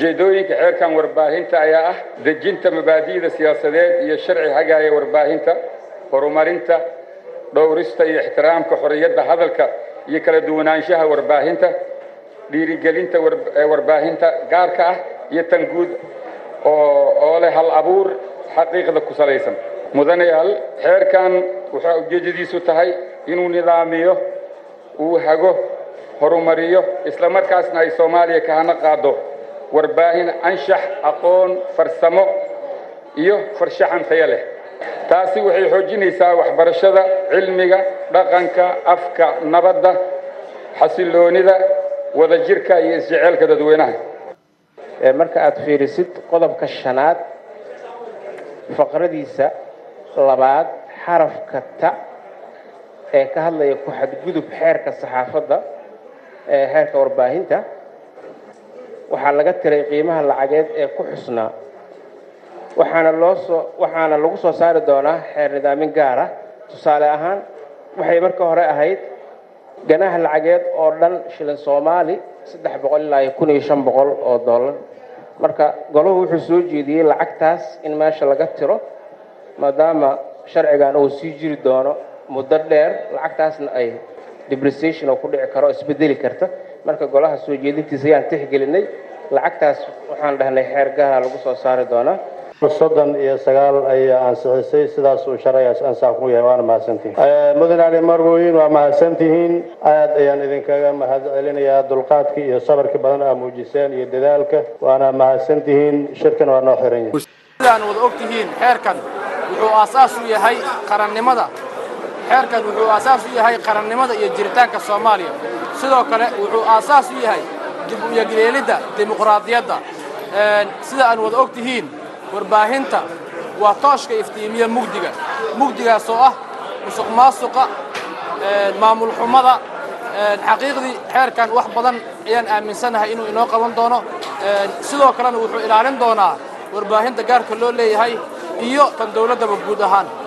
ujeedooyinka xeerkan warbaahinta ayaa ah dejinta mabaadi'da siyaasadeed iyo sharci hagaaya warbaahinta horumarinta dhowrista iyo ixtiraamka xorriyadda hadalka iyo kala duwanaanshaha warbaahinta dhiirigelinta warbaahinta gaarka ah iyo tan guud oo leh hal abuur xaqiiqda ku salaysan mudanayaal xeerkan waxaa ujeeddadiisu tahay inuu nidaamiyo uu hago horumariyo isla markaasna ay soomaaliya ka hana qaado warbaahin anshax aqoon farsamo iyo farshaxan tayo leh taasi waxay xoojinaysaa waxbarashada cilmiga dhaqanka afka nabadda xasiloonida wadajirka iyo isjeceelka dadweynaha marka aad fiirisid qodobka shanaad faqradiisa labaad xarafka ta ee ka hadlaya ku xadgudub xeerka saxaafadda ee xeerka warbaahinta waxaa laga tiray qiimaha lacageed ee ku xusnaa waxaana loo soo waxaana lagu soo saari doonaa xeer nidaamin gaar ah tusaale ahaan waxay marka hore ahayd ganaha lacageed oo dhan shilin soomaali saddex boqol ilaa iyo kun iyo shan boqol oo dollar marka golahu wuxuu soo jeediyey lacagtaas in meesha laga tiro maadaama sharcigan uu sii jiri doono muddo dheer lacagtaasna ay depreciation oo ku dhici karo oo isbedeli karta marka golaha soo jeedintiisa ayaan tixgelinay lacagtaas waxaan dhahnay xeer gaha lagu soo saari doonaa soddon iyo sagaal ayaa ansixisay sidaasuu sharcigaas ansax ku yahay waana mahadsantihin mudan ali marwoyin waa mahadsantihiin aad ayaan idinkaga mahad celinayaa dulqaadkii iyo sabarkii badan aa muujiseen iyo dadaalka waana mahadsantihiin shirkan waa noo xiran yahay sidaan wada og tihiin xeerkan wuxuu aasaas u yahay qarannimada xeerkan wuxuu aasaas u yahay qarannimada iyo jiritaanka soomaaliya sidoo kale wuxuu aasaas u yahay dib u yagleelidda dimuqraadiyadda sida aan wada og tihiin warbaahinta waa tooshka iftiimiya mugdiga mugdigaas oo ah musuq maasuqa maamul xumada xaqiiqdii xeerkan wax badan ayaan aaminsanahay inuu inoo qaban doono sidoo kalena wuxuu ilaalin doonaa warbaahinta gaarka loo leeyahay iyo tan dawladdaba guud ahaan